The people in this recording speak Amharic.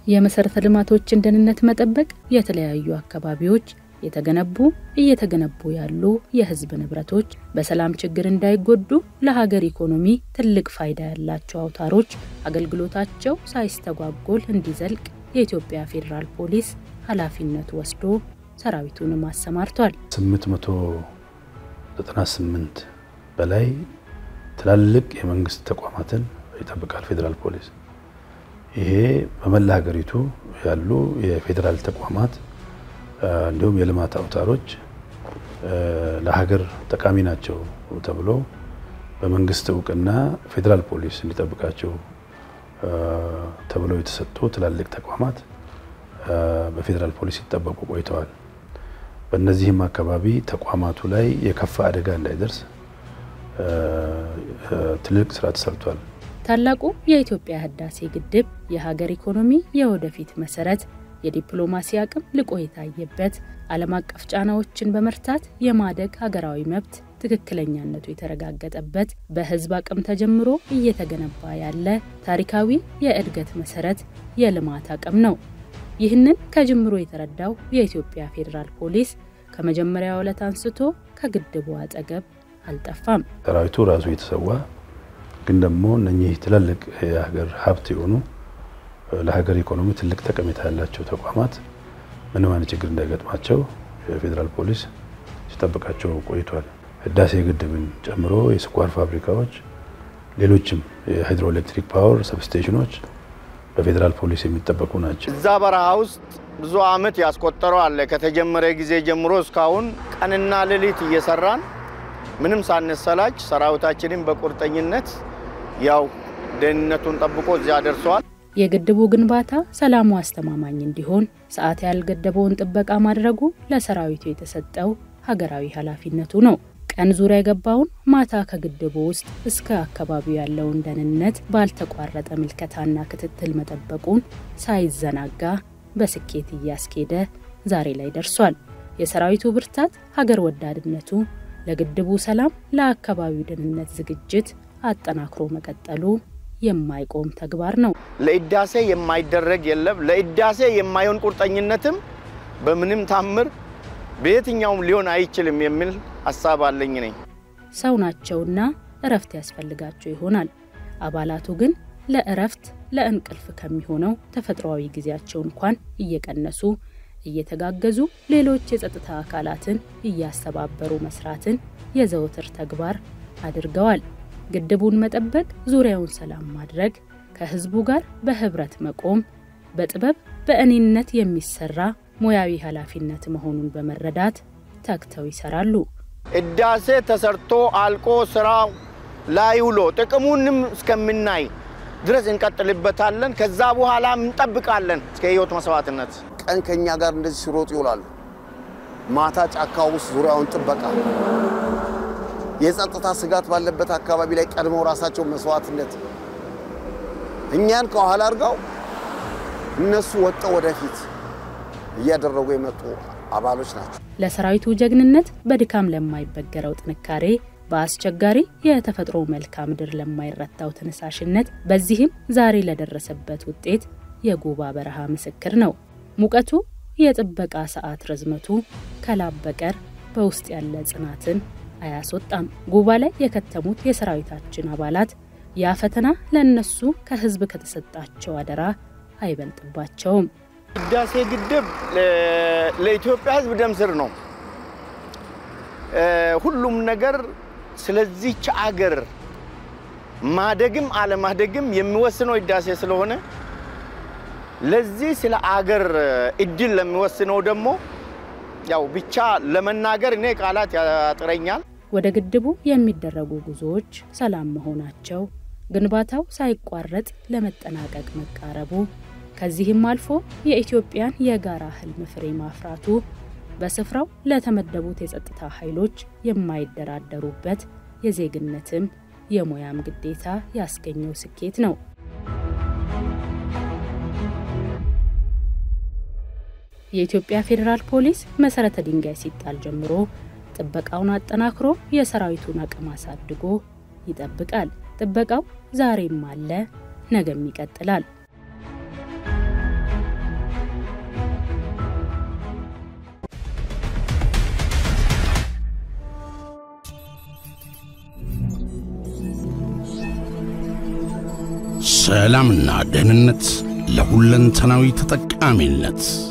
የመሰረተ ልማቶችን ደህንነት መጠበቅ የተለያዩ አካባቢዎች የተገነቡ እየተገነቡ ያሉ የህዝብ ንብረቶች በሰላም ችግር እንዳይጎዱ ለሀገር ኢኮኖሚ ትልቅ ፋይዳ ያላቸው አውታሮች አገልግሎታቸው ሳይስተጓጎል እንዲዘልቅ የኢትዮጵያ ፌዴራል ፖሊስ ኃላፊነቱ ወስዶ ሰራዊቱንም አሰማርቷል። 898 በላይ ትላልቅ የመንግስት ተቋማትን ይጠብቃል ፌዴራል ፖሊስ። ይሄ በመላ ሀገሪቱ ያሉ የፌዴራል ተቋማት እንዲሁም የልማት አውታሮች ለሀገር ጠቃሚ ናቸው ተብሎ በመንግስት እውቅና ፌዴራል ፖሊስ እንዲጠብቃቸው ተብለው የተሰጡ ትላልቅ ተቋማት በፌዴራል ፖሊስ ሲጠበቁ ቆይተዋል። በእነዚህም አካባቢ ተቋማቱ ላይ የከፋ አደጋ እንዳይደርስ ትልቅ ስራ ተሰርቷል። ታላቁ የኢትዮጵያ ህዳሴ ግድብ የሀገር ኢኮኖሚ የወደፊት መሰረት የዲፕሎማሲ አቅም ልቆ የታየበት ዓለም አቀፍ ጫናዎችን በመርታት የማደግ ሀገራዊ መብት ትክክለኛነቱ የተረጋገጠበት በህዝብ አቅም ተጀምሮ እየተገነባ ያለ ታሪካዊ የእድገት መሰረት የልማት አቅም ነው። ይህንን ከጅምሮ የተረዳው የኢትዮጵያ ፌዴራል ፖሊስ ከመጀመሪያው ዕለት አንስቶ ከግድቡ አጠገብ አልጠፋም። ሰራዊቱ ራሱ የተሰዋ ግን ደግሞ እነኚህ ትላልቅ የሀገር ሀብት የሆኑ ለሀገር ኢኮኖሚ ትልቅ ጠቀሜታ ያላቸው ተቋማት ምንም አይነት ችግር እንዳይገጥማቸው የፌዴራል ፖሊስ ሲጠብቃቸው ቆይቷል። ህዳሴ ግድብን ጨምሮ የስኳር ፋብሪካዎች፣ ሌሎችም የሃይድሮኤሌክትሪክ ፓወር ሰብስቴሽኖች በፌዴራል ፖሊስ የሚጠበቁ ናቸው። እዛ በረሃ ውስጥ ብዙ አመት ያስቆጠረው አለ። ከተጀመረ ጊዜ ጀምሮ እስካሁን ቀንና ሌሊት እየሰራን ምንም ሳንሰላች ሰራዊታችንን በቁርጠኝነት ያው ደህንነቱን ጠብቆ እዚያ ደርሰዋል። የግድቡ ግንባታ ሰላሙ አስተማማኝ እንዲሆን ሰዓት ያልገደበውን ጥበቃ ማድረጉ ለሰራዊቱ የተሰጠው ሀገራዊ ኃላፊነቱ ነው። ቀን ዙሪያ የገባውን ማታ ከግድቡ ውስጥ እስከ አካባቢው ያለውን ደህንነት ባልተቋረጠ ምልከታና ክትትል መጠበቁን ሳይዘናጋ በስኬት እያስኬደ ዛሬ ላይ ደርሷል። የሰራዊቱ ብርታት፣ ሀገር ወዳድነቱ ለግድቡ ሰላም፣ ለአካባቢው ደህንነት ዝግጅት አጠናክሮ መቀጠሉ የማይቆም ተግባር ነው። ለህዳሴ የማይደረግ የለም። ለህዳሴ የማይሆን ቁርጠኝነትም በምንም ታምር በየትኛውም ሊሆን አይችልም የሚል ሀሳብ አለኝ ነኝ። ሰው ናቸውና እረፍት ያስፈልጋቸው ይሆናል። አባላቱ ግን ለእረፍት ለእንቅልፍ ከሚሆነው ተፈጥሯዊ ጊዜያቸው እንኳን እየቀነሱ እየተጋገዙ ሌሎች የጸጥታ አካላትን እያስተባበሩ መስራትን የዘወትር ተግባር አድርገዋል። ግድቡን መጠበቅ፣ ዙሪያውን ሰላም ማድረግ፣ ከህዝቡ ጋር በህብረት መቆም በጥበብ በእኔነት የሚሰራ ሙያዊ ኃላፊነት መሆኑን በመረዳት ተግተው ይሰራሉ። ህዳሴ ተሰርቶ አልቆ ስራው ላይ ውሎ ጥቅሙንም እስከምናይ ድረስ እንቀጥልበታለን። ከዛ በኋላ እንጠብቃለን እስከ ህይወት መስዋዕትነት። ቀን ከኛ ጋር እንደዚህ ሲሮጡ ይውላሉ። ማታ ጫካ ውስጥ ዙሪያውን ጥበቃ፣ የጸጥታ ስጋት ባለበት አካባቢ ላይ ቀድመው ራሳቸው መስዋዕትነት እኛን ከኋላ አድርገው እነሱ ወጥተው ወደፊት እያደረጉ የመጡ አባሎች ናቸው። ለሰራዊቱ ጀግንነት በድካም ለማይበገረው ጥንካሬ በአስቸጋሪ የተፈጥሮ መልክዓ ምድር ለማይረታው ተነሳሽነት በዚህም ዛሬ ለደረሰበት ውጤት የጉባ በረሃ ምስክር ነው። ሙቀቱ፣ የጥበቃ ሰዓት ርዝመቱ ከላብ በቀር በውስጥ ያለ ጽናትን አያስወጣም። ጉባ ላይ የከተሙት የሰራዊታችን አባላት ያ ፈተና ለእነሱ ከህዝብ ከተሰጣቸው አደራ አይበልጥባቸውም። ህዳሴ ግድብ ለኢትዮጵያ ህዝብ ደም ስር ነው። ሁሉም ነገር ስለዚች አገር ማደግም አለማደግም የሚወስነው ህዳሴ ስለሆነ ለዚህ ስለ አገር እድል ለሚወስነው ደግሞ ያው ብቻ ለመናገር እኔ ቃላት ያጥረኛል። ወደ ግድቡ የሚደረጉ ጉዞዎች ሰላም መሆናቸው፣ ግንባታው ሳይቋረጥ ለመጠናቀቅ መቃረቡ፣ ከዚህም አልፎ የኢትዮጵያን የጋራ ህልም ፍሬ ማፍራቱ በስፍራው ለተመደቡት የጸጥታ ኃይሎች የማይደራደሩበት የዜግነትም የሙያም ግዴታ ያስገኘው ስኬት ነው። የኢትዮጵያ ፌዴራል ፖሊስ መሰረተ ድንጋይ ሲጣል ጀምሮ ጥበቃውን አጠናክሮ የሰራዊቱን አቅም አሳድጎ ይጠብቃል። ጥበቃው ዛሬም አለ፣ ነገም ይቀጥላል። ሰላምና ደህንነት ለሁለንተናዊ ተጠቃሚነት